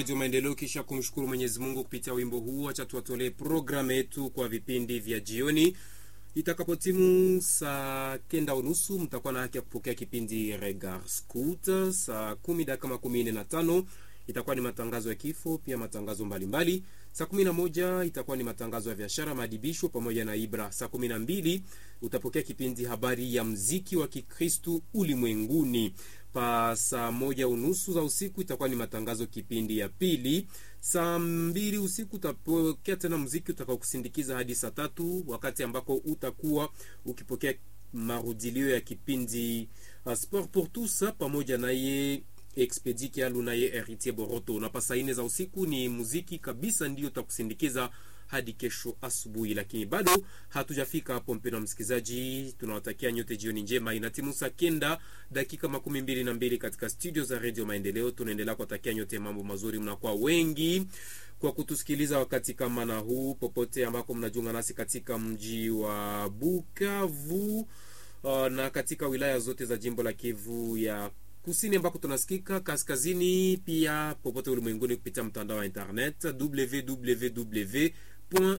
Redio Maendeleo. Kisha kumshukuru Mwenyezi Mungu kupitia wimbo huu, acha tuwatolee programu yetu kwa vipindi vya jioni. Itakapotimu saa kenda unusu mtakuwa na haki ya kupokea kipindi Regard Scout. Saa kumi dakika makumi nne na tano itakuwa ni matangazo ya kifo, pia matangazo mbalimbali. Saa kumi na moja itakuwa ni matangazo ya biashara, maadibisho pamoja na Ibra. Saa kumi na mbili utapokea kipindi habari ya mziki wa Kikristu ulimwenguni. Pa saa moja unusu za usiku itakuwa ni matangazo kipindi ya pili. Saa mbili usiku utapokea tena mziki utakao kusindikiza hadi saa tatu wakati ambako utakuwa ukipokea marudilio ya kipindi uh, Sport pour tous pamoja naye Expedi Kialu naye Heritier Boroto. Na pasa ine za usiku ni muziki kabisa ndio utakusindikiza hadi kesho asubuhi, lakini bado hatujafika hapo. Mpendwa msikilizaji, tunawatakia nyote jioni njema. Inatimu saa kenda dakika makumi mbili na mbili katika studio za redio Maendeleo. Tunaendelea kuwatakia nyote mambo mazuri, mnakuwa wengi kwa kutusikiliza wakati kama na huu, popote ambako mnajiunga nasi katika mji wa Bukavu uh, na katika wilaya zote za jimbo la Kivu ya kusini ambako tunasikika kaskazini, pia popote ulimwenguni kupitia mtandao wa internet www